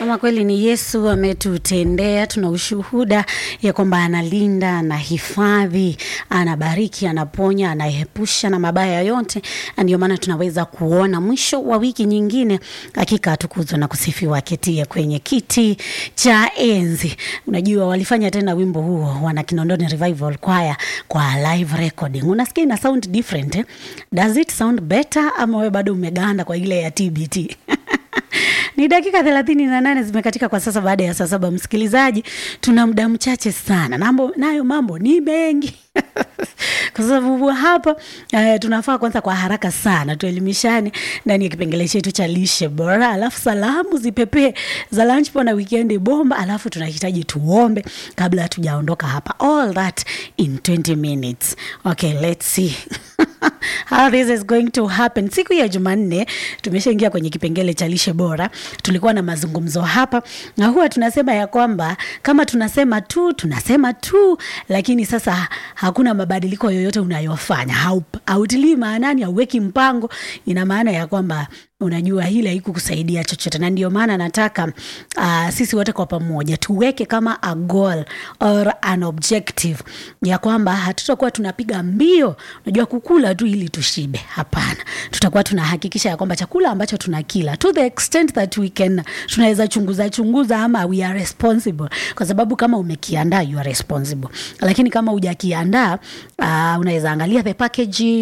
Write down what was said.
Kama kweli ni Yesu ametutendea, tuna ushuhuda ya kwamba analinda, anahifadhi, anabariki, anaponya, anaepusha na mabaya yote, na ndio maana tunaweza kuona mwisho wa wiki nyingine, hakika atukuzwe na kusifiwa, aketie kwenye kiti cha enzi. Unajua walifanya tena wimbo huo wana Kinondoni Revival Choir kwa live recording. Unasikia ina sound different eh? Does it sound better ama wewe bado umeganda kwa ile ya TBT? Ni dakika thelathini na nane zimekatika kwa sasa baada ya saa saba. Msikilizaji, tuna muda mchache sana, nambo nayo mambo ni mengi kwa sababu hapa uh, tunafaa kwanza kwa haraka sana tuelimishane ndani ya kipengele chetu cha lishe bora, alafu salamu zipepee za lunch na weekend bomba, alafu tunahitaji tuombe kabla hatujaondoka hapa. All that in 20 minutes. Okay, let's see how this is going to happen. Siku ya Jumanne tumeshaingia kwenye kipengele cha lishe bora. Tulikuwa na mazungumzo hapa, na huwa tunasema ya kwamba kama tunasema tu tunasema tu, lakini sasa hakuna mabadiliko yoyote unayofanya, hautilii maanani, hauweki mpango, ina maana ya kwamba unajua hili haikukusaidia chochote, na ndio maana nataka uh, sisi wote kwa pamoja tuweke kama a goal or an objective ya kwamba hatutakuwa tunapiga mbio, unajua kukula tu ili tushibe. Hapana, tutakuwa tunahakikisha ya kwamba chakula ambacho tunakila to the extent that we can, tunaweza chunguza chunguza, ama we are responsible, kwa sababu kama umekiandaa you are responsible, lakini kama hujakiandaa uh, unaweza angalia the packaging